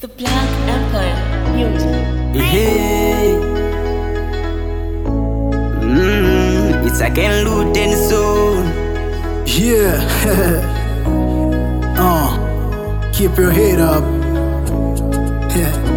The Black Empire Music. Hey. Mm, it's again Luden soon. Yeah. uh, keep your head up. Yeah.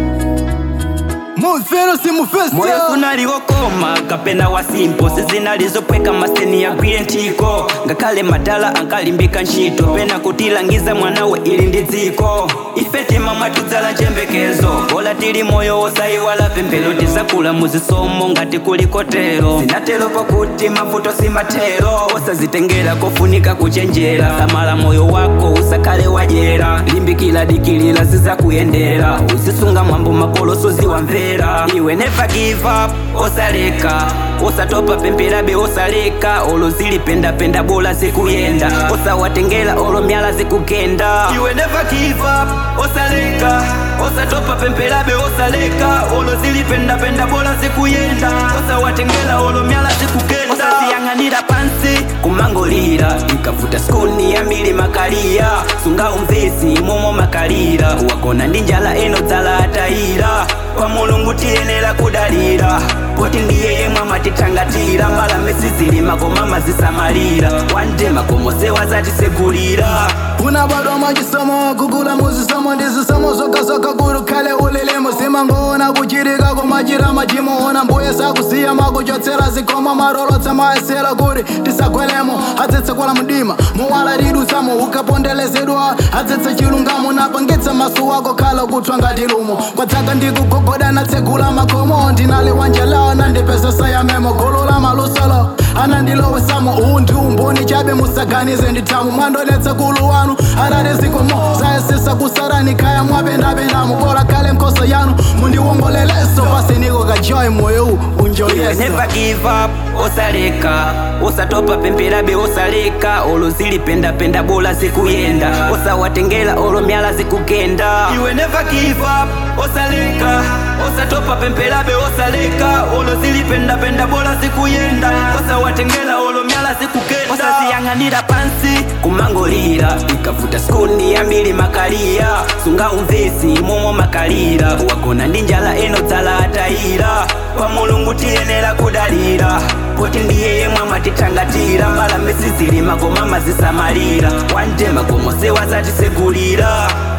Mufeno si mufesta. moyo sunaliwokoma kapena wasimpo sizinalizopweka maseni yagwire ntiko ngakhale madala ankalimbika ntchito pena kutilangiza mwanawe ili ndi dziko ife tima mwatudzala njembekezo bola tili moyo wosayiwala pemphero tizakula muzisomo ngati kuli kotero zinatero pakuti mavuto simathero osazitengera kofunika kuchenjera samala moyo wako usakhale wajera limbikila dikilila zizakuyendera uzisunga mwambo makoloso ziwamvera iwe never give up osaleka osatopa pemperabe osaleka olo zilipendapenda bola zikuyenda osawatengela olo myala zikugenda iwe never give up osaleka osatopa pemperabe osaleka olo zilipendapenda bola zikuyenda osawatengela olo myala zikugenda osaziyang'anira pansi kumangolira ikavuta skuni ya mbili makalira sunga umvesi momo makalira wakona ndi njala eno dzala atayira kwa mulungu tiyenera kudalira poti ndiye yemwe amatithangatira mbalame sizilima koma mazisamalira wande makomo sewazatisekulira unabadwa mwachisomo kukula muzisomo ndizisomo zokazoka kulu khale ulilimo simangoona kuchirika kumachira machimoona mbuye sakusiya makuchotsera zikomo marolotsa maesera kuti tisagwelemo adzitsekwala mdima muwala lidusamo ukapondelezedwa adzitse chilungamo napangitsa maso wako khala kuthwa ngati lumo kwadzaka ndikugogoda natsegula makomo ndinali wanjalawo nandipesesa ya memo gulu la malusolo anandilowesamo uwu ndi umboni chabe musaganize ndithamu mwandonetse kulu wanu alali zikomo zayesesa kusarani khaya mwapendapendamo kola khale nkhoso yanu mundiwongoleleso pasiniko kajoyi moyo uwu iwe unjoyese never give up osaleka osatopa pemperabe osaleka olo zilipendapenda bola zikuyenda osawatengela olo myala zikugenda iwe never give up osaleka osatopa pemperabe osaleka olo zilipendapenda bola zikuyenda osawatengela olo myala zikugenda osaziyang'anira pansi kumangolira ikavuta skuni ya mbili makalira sunga umvesi momo makalira wagona ndi njala eno dzala atayira kwa mulungu tiyenera kudalira poti ndiye yemwe amatithangatira mbalame sizilima koma mazisamalira wande makomo sewazatisekulira